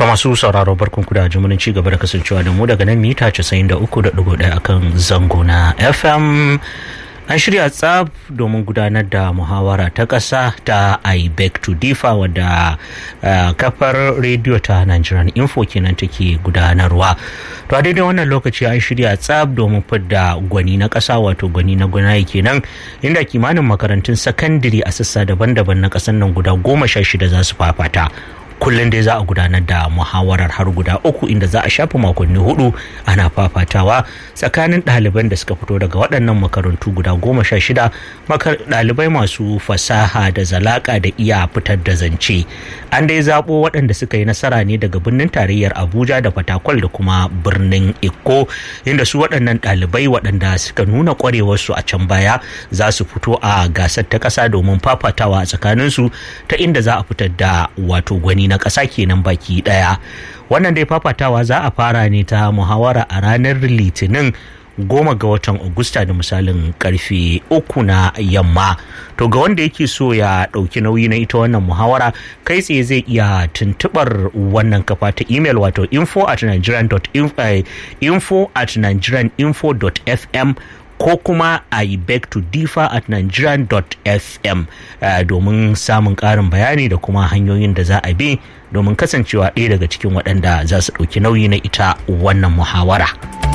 masu sauraro barkan ku da jimurin ci gaba da kasancewa da mu daga nan mita 93.1 akan zango na FM an shirya tsab domin gudanar da muhawara ta ƙasa ta i beg to differ wadda kafar rediyo ta nigerian info kenan take gudanarwa to a daidai wannan lokaci an shirya tsab domin fidda gwani na ƙasa wato gwani na gwanaye kenan inda kimanin makarantun sakandare a sassa daban-daban na ƙasar nan guda goma sha shida za su fafata kullum dai za a gudanar da muhawarar har guda uku inda za a shafi makonni hudu ana fafatawa tsakanin ɗaliban da suka fito daga waɗannan makarantu guda goma sha shida ɗalibai masu fasaha da zalaka da iya fitar da zance an dai zaɓo waɗanda suka yi nasara ne daga birnin tarayyar abuja da fatakwal da kuma birnin ikko inda su waɗannan ɗalibai waɗanda suka nuna ƙwarewarsu a can baya za su fito a gasar ta ƙasa domin fafatawa a tsakaninsu ta inda za a fitar da wato gwani na ƙasa kenan baki ɗaya wannan dai fafatawa za a fara ne ta muhawara a ranar litinin goma ga watan Agusta da misalin karfe uku na yamma to ga wanda yake so ya ɗauki nauyi na ita wannan muhawara kai tsaye zai iya tuntubar wannan kafa ta email wato info at nigerian.info at nigerianinfo.fm ko kuma i beg to differ at nigerian.fm uh, domin samun ƙarin bayani da kuma hanyoyin da za a bi domin kasancewa ɗaya daga cikin waɗanda za su ɗauki nauyi na ita wannan muhawara.